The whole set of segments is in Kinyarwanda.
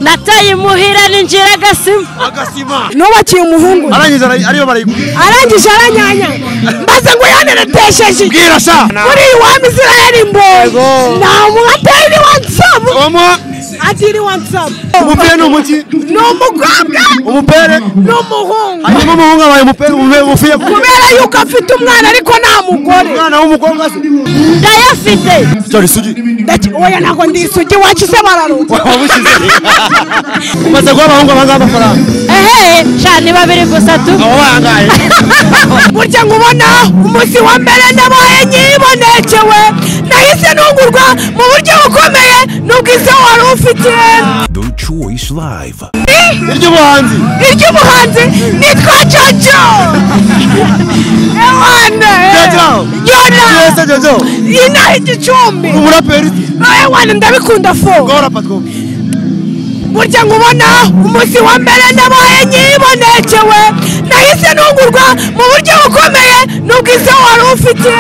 nataye imuhira ninjira agasima agasima nubakiye umuhungu arangije ara- ariyo barayibwira arangije aranyanya mbaze ngo yaneretesheje bwira sa muri iyi wami israeli mboyi nta muntu atari watsapu omo atiri watsapu umupira ni umuki ni umukobwa umupere ni umuhungu hanyuma umuhungu abaye umupere umupere uvuye ku kubera yuko afite umwana ariko nta mugore mwana w'umukobwa se ndayafite cyari sugi Ndaki- oya ntabwo ndisugi wakize bararuka wabushyize umaze guha abahungu abangaba amafaranga ehe cyane babiri gusa tu abo bangaye burya ngo ubona umunsi wa mbere nabaye nyibonekewe nahise ntungurwa mu buryo bukomeye n'ubwiza wari ufite Choice Live. iry'ubuhanzi iry'umuhanzi nitwa jojo ewana Jojo. yona yose jojo inaha igicumbi umuraperi ewana ndabikunda fo gahora patwo burya ngo ubona umunsi wa mbere nabaye nyibonekewe nahise ntungurwa mu buryo bukomeye n'ubwiza wari ufite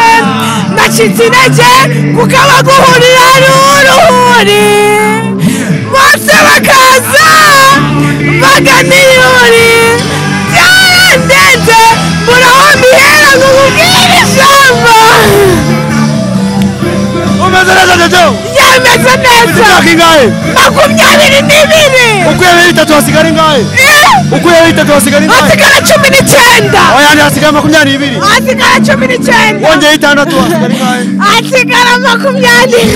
nacitse intege kuko abaguhurira ari uruhuri bose bakaza baganiyuri byarandenze mburaho mbihera ngo nkubwire ijambo umeze neza jojo yameze neza imyaka ingahe makumyabiri n'ibiri ukuyemo bitatu hasigara ingahe Eh! ukuyemo bitatu hasigara ingahe hasigara cumi n'icyenda ayandi hasigara makumyabiri n'ibiri hasigara cumi n'icyenda wongeye itandatu hasigara ingahe hasigara makumyabiri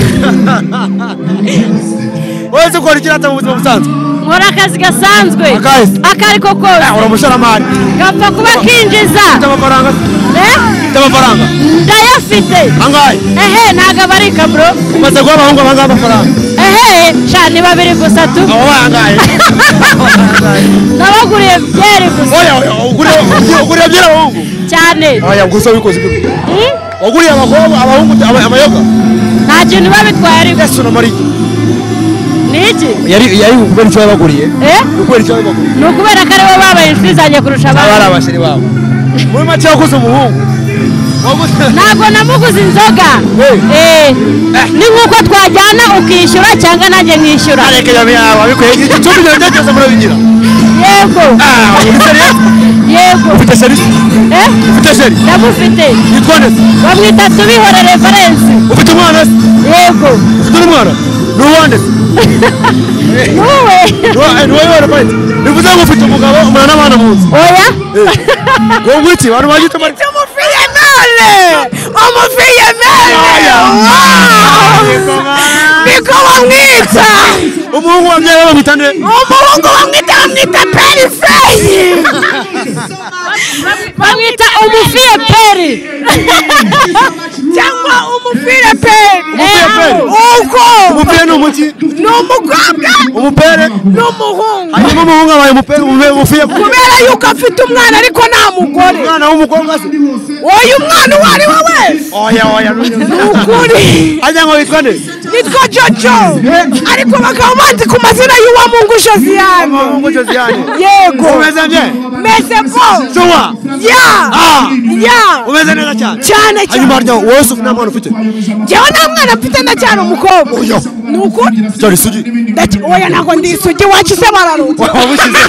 wese ukora ikirata mu buzima busanzwe nkora akazi gasanzwe Akahe se? akariko kose uri umushoramari gapfa kuba kinjiza ufite amafaranga Eh? ufite amafaranga ndayafite angahe ehe ntabwo abarika bro umaze guha abahungu abangaba amafaranga ehe cyane babiri gusa tu abo bangahe nabaguriye byeri gusa oya oya uguriye uguriye byera abahungu cyane oya gusa wikoze ibyo Hmm? waguriye abakobwa abahungu aba- amayoga nta kintu babitwaye ariko yesu na mariya ni iki yari yari kubera icyo yabaguriye Eh? kubera icyo yabaguriye ni ukubera ko aribo babaye insizanye kurusha aba ari abandi abashiri babo muri make waguze umuhungu waguze ntabwo namuguze inzoga Eh, ni nk'uko twajyana ukishyura cyangwa nanjye nkishyura areke yawe yawe abikuye igicumbi cyawe cyose murabigira yego Ah, ufite seriye? yego ufite sheri Eh? ufite sheri ndamufite yitwa neza bamwita tubihore referensi ufite umwana se yego ufite n'umwana ni uwande se wowe ni wa- eh, ni wowe warapayitse bivuze ngo ufite umugabo umwana n'abana mu nzu oya ngo ngwiki abantu bagita bari umufiyemere umufiyemere niko bamwita umuhungu wabyaye bamwita nde umuhungu bamwita bamwita perifeyi bamwita umufiye peri cyangwa umufireperi Umufireperi. uko umupira ni umuki ni umukobwa umupere ni umuhungu hanyuma umuhungu abaye umupere umupere uvuye ku kubera yuko afite umwana ariko nta mugore mwana w'umukobwa se uyu mwana uwo ari we wese oya oya ni ukuri ajya ngo witwa nde nitwa jojo ariko bakaba banzi ku mazina y'uwo mungu josiyane umuhungu josiane yego umeze bye mese po tuwa ya Ah. ya umeze neza cyane cyane hanyuma cyane harya wose nta mwana ufite jyewe nta mwana mfite ndacyari umukobwa ni ukuri cyari sugi Ndaki- oya ntabwo ndisugi wakize bararuka wabushyize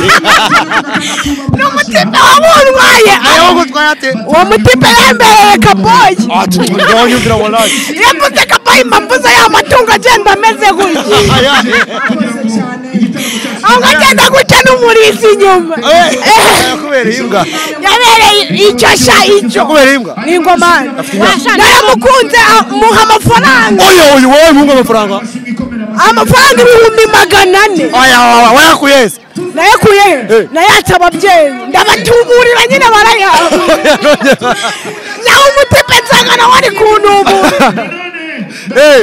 ni umutima wabundwaye nawe ngo utwaye ate uwo mutima yembereye kaboyi ati ngo nyumvira warangi yavuze ko abaye impamvu ze y'amatungo agenda ameze gutya ahubwo agenda gutya n'umurizi inyuma yakubereye imbwa yabereye icyo sha icyo yakubereye imbwa ni ingoma naramukunze a- muha amafaranga oya oya wowe umuhungu amafaranga amafaranga ibihumbi magana ane oya oya wayakuye se nayakuye Eh. nayatse ababyeyi ndabatuburira nyine barayaha nawe umutipe nsanga nawe ari kuntumura Eh,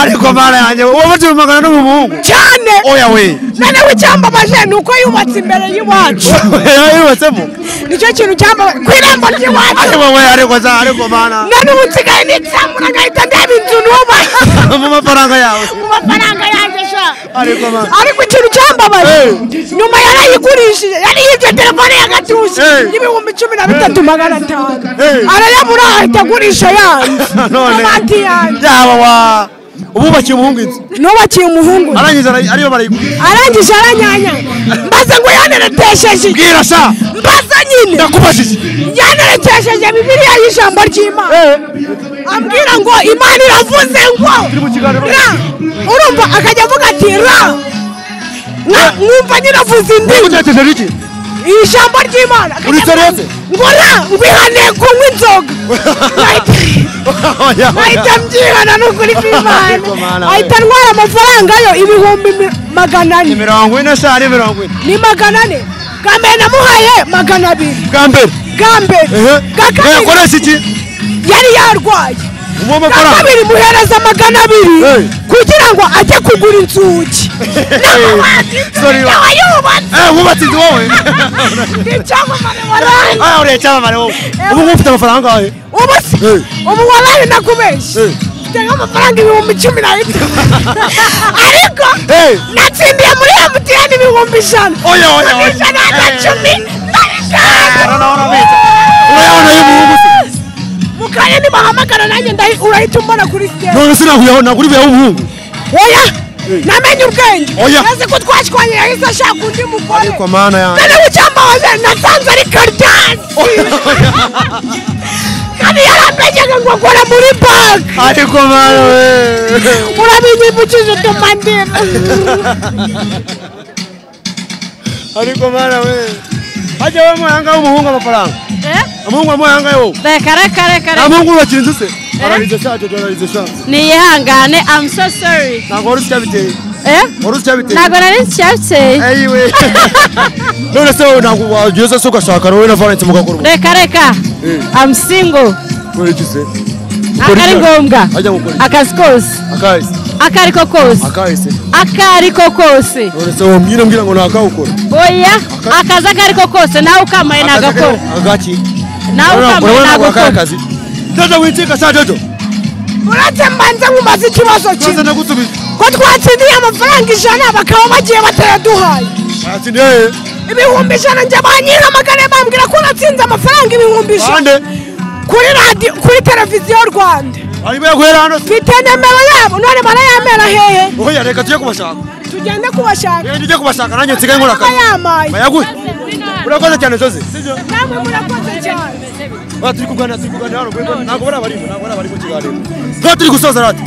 ariko mara yanjye wowe uri magana n'umuhungu cyane oya we noneho icyambabaje ni uko yubatse imbere y'iwacu yubatsemo nicyo kintu cyambabaje ku irembo ry'iwacu ariko we ariko za ariko mana none ubu nsigaye nitsamura nkahita ndeba inzu nuba mu mafaranga yawe mu mafaranga yanjye sha ariko mana ariko ikintu cyambabaje Eh. nyuma yarayigurishije yarayibye telefone y'agatuje Eh. y'ibihumbi cumi na bitatu magana atanu Eh. arayabura ahita agurisha yanjye none amati yanjye yaba wa ububakiye umuhungu inzu nubakiye umuhungu arangiza ara- ariyo barayigura arangije aranyanya mbaze ngo yaneretesheje iki? bwira sa mbaze nyine ndakubajije yaneretesheje bibiliya y'ijambo ry'imana ambwira ngo imana iravuze ngo Turi mu kiganiro. ra urumva akajya avuga ati ra nka- nkumva nyiravuze indimi uteteje iki iri jambo ry'imana akajya avuga Uritereze? ngo ra ngwihaniye kunywa inzoga Like- Oya, ahita oya. mbyihana n'ukuri Ariko mana, kw'imana we. ahita ntwara amafaranga yo ibihumbi mi- magana ni ane mirongo ine sa ari mirongo ine ni magana ane bwa mbere namuhaye magana abiri bwa mbere bwa mbere bwa kabiri yakoresha iki yari yarwaye uwo bwa mafaranga kabiri muhereza magana abiri Hey. kugira ngo ajye kugura inzugi Hey. Sorry. nawe yubatse Eh, wubatse inzu wowe ni cyamamare warangi Ah, uriya cyamamare wowe ubu ngubu ufite amafaranga angahe ubu se Hey. ubu warangi nakubeshye Hey. mfite nk'amafaranga ibihumbi cumi n'abitanu ariko Hey. natsindiye muri emutiyeni ibihumbi ijana oya oya oya ijana na cumi Eh, n'abitanu urabona urabitsa. urayabona y'umuhungu se mukanya nibahamagara nanjye ndahi- urahita umbona kuri sitade none sinahuyeho nagura ibihe w'umuhungu oya namenye ubwenge Oya. maze ko twashwanye yahise ashaka undi mugore ariko mana yanjye none bucyambabaze nasanze ari karidasi kandi yaramenyaga ngo akora muri banki ariko mana we urabinyibukije utumandira ariko mwana we hajya we muhanga w'umuhungu amafaranga umuhungu wa muhanga yo reka reka reka nta reka muhungu wubakira inzu se ararize sa jojo ararize sa niyihangane amu so sori ntabwo wari uzi icyabiteye wari uzi icyabiteye ntabwo nari nkicyabiteye eyiwe none se wowe ntabwo wageze se ugashaka wowe na valence mugakora ubu reka reka Eh. amu singo kubera iki se ntabwo ari ngombwa ajya gukora iki? akazi kose akahise ako ari ko kose akahise ako ari ko kose none se wowe mwira mbwira ngo ntakawukora oya akazi ako ari ko kose nawe ukamaye ntagakora agaki nawe ukamaye ntagakora akazi jojo wicika sa jojo uretse mbanze nkubaze ikibazo maze kimwe ndagusubiza ko twatsindiye amafaranga ijana bakaba bagiye batayaduhaye aratsindiye ibihumbi ijana njye banyiramagane bambwira ko natsinze amafaranga ibihumbi ijana bande kuri radiyo kuri televiziyo rwanda arimo yaguhera hano se mfite nimero yabo none barayamera hehe oya reka tujye kubashaka tugende kubashaka Eh, njye kubashaka nanjye nsigaye nkora akazi bayamaye bayaguhe urakoze cyane zoze namwe murakoze cyane Ba, turi kuganira turi kuganira hano rwego ntabwo bari abarimu ntabwo bari abari mu kiganiro ntabwo turi gusoza rati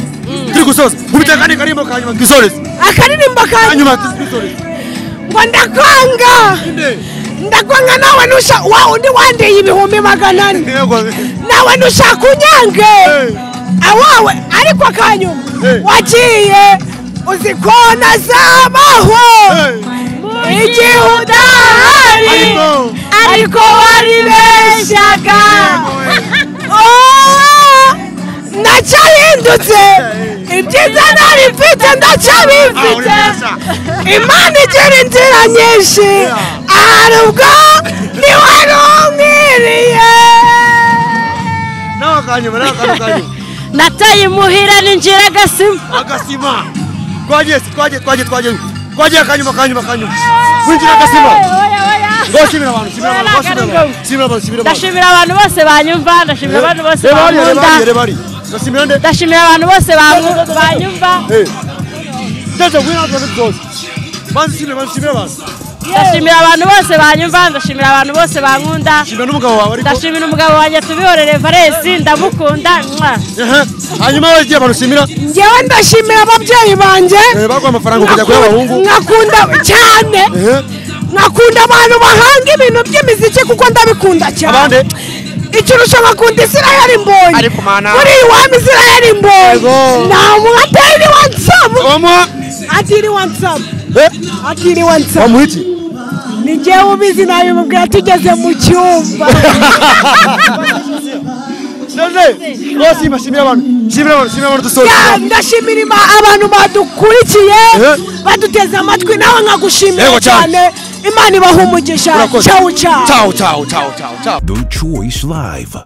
turi gusoza mubitekane karimbo ka nyuma twisoreze akaririmbo ka nyuma kanyuma twisoreze ngo ndakwanga ndakwanga nawe nusha wa undi wandeye ibihumbi magana ane yego nawe nushaka unyange awawe ariko kanyuma Hey. wagiye uzi ko nazabaho igihe udahari Ariko- ariko waribeshyaga Oh, nacyahindutse ibyiza nari mfite ndacyabifite imana igira inzira nyinshi ahari ubwo ntiwari umwiriye nawe ka nyuma nawe kantu ka nyuma nataye imuhira ninjira agasima agasima twagiye se, twagiye twagiye twagiye twagiye ka nyuma ka nyuma ka nyuma winjira agasima Oya, oya. ngo shimira abantu shimira Oya, abantu ngo ntabwo ari shimira abantu ngombwa. ndashimira shimira abantu shimira abantu abantu bose banyumva ndashimira abantu bose reba hariya reba bankunda hariya reba hariya ndashimira nde ndashimira abantu bose banyu- banyumva jojo ngwino hano tubanze tuzoze banze shimira banze shimira abantu ndashimira abantu bose banyumva ndashimira abantu bose bankunda shimira n'umugabo wawe ariko ndashimira umugabo wanjye tubihorere valesi ndamukunda mwa. Ehe. hanyuma wagiye abantu shimira ngewe ndashimira ababyeyi banjye Eh, baguha amafaranga ukajya kuba abahungu nkakunda cyane Ehe. nkakunda abantu bahanga ibintu by'imiziki kuko ndabikunda cyane abandi ikirusha nkakunda isirayeli mbonye Ariko mana. muri iyi wami isirayeli mbonye Yego. nta muntu atari watsapu omuha atiri watsapu atiri watsapu bamuha iki ni ngewe ubizi nabimubwira tugeze mu cyumba none rwose iyi bashimira abantu shimira abantu shimira abantu dusoje Ya, ndashimira Ima- abantu badukurikiye Eh. baduteze amatwi nawe nkagushimira Yego cyane. cyane imana ibaha umugisha Urakoze. cyawu cyawu ciao ciao ciao ciao ciao The Choice Live.